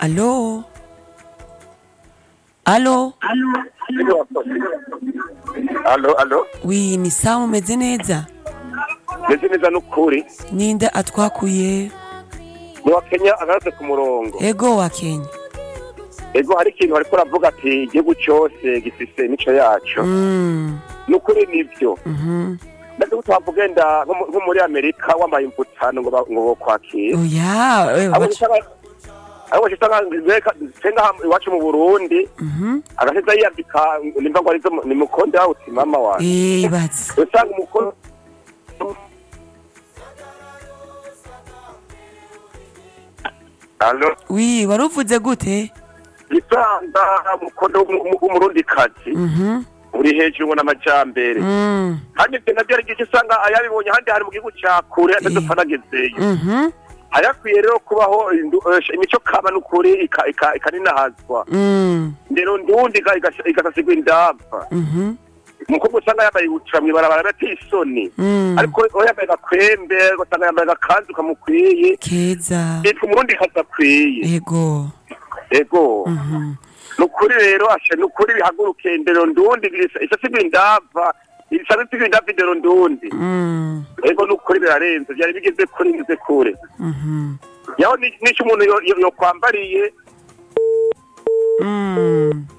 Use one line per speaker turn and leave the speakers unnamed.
alo alo
alo alo
wi ni sawa mumeze neza
ndetse neza n'ukuri
ninde atwakuye
ni wa kenya agarutse ku murongo
ego wa kenya
ego hari ikintu bariko uravuga ati igihugu cyose gifise imico yaco
Mm,
n'ukuri nivyo
mhm.
ndetse ko twavuga ugenda nko mu- nko muri amerika wambaye imputano ngo ba- ngo bokwakira
oya eh,
abo
baca-
usanga abo usanga senga iwacu mu burundi
Mhm.
agaheza yiyambika nimba ngo arizo mu- ni mukonde wawuti mama wawe
Eh, bazi
usanga umukono alo
wi wari uvuze gute
isanga umukono w'umurundi kazi
Mhm.
uri hejuru ngo n'amajambere
Mm,
kandi ibyo nabyo ari igice usanga ayabibonye ahandi hari mu gihugu cya kure atadupfa nagezeyo
mhm.
hayakwiye rero kubaho indu- eh, imico kama n'ukuri ika- ika- ikaninahazwa
Mm,
ndero ndundi iga- iga- igasasigwa indava
mhm.
umukobwa usanga yambaye ibutura mw'ibarabara ateye isoni
Mm.
ariko uwo yambaye agakwembe ugasanga yambaye agakanzu kamukwiye
keza
yitwa umurundi kazi akwiye
ego
ego
Mhm.
ni ukuri rero asha ni ukuri bihaguruke ndero ndundi isasigwa indava isasigwa isigwa indava indero ndundi
Mm,
ego ni ukuri birarenze byari bigeze kuri ngeze kure
mhm.
yaho ni- n'icyo umuntu yo- yo- yokwambariye
Mm.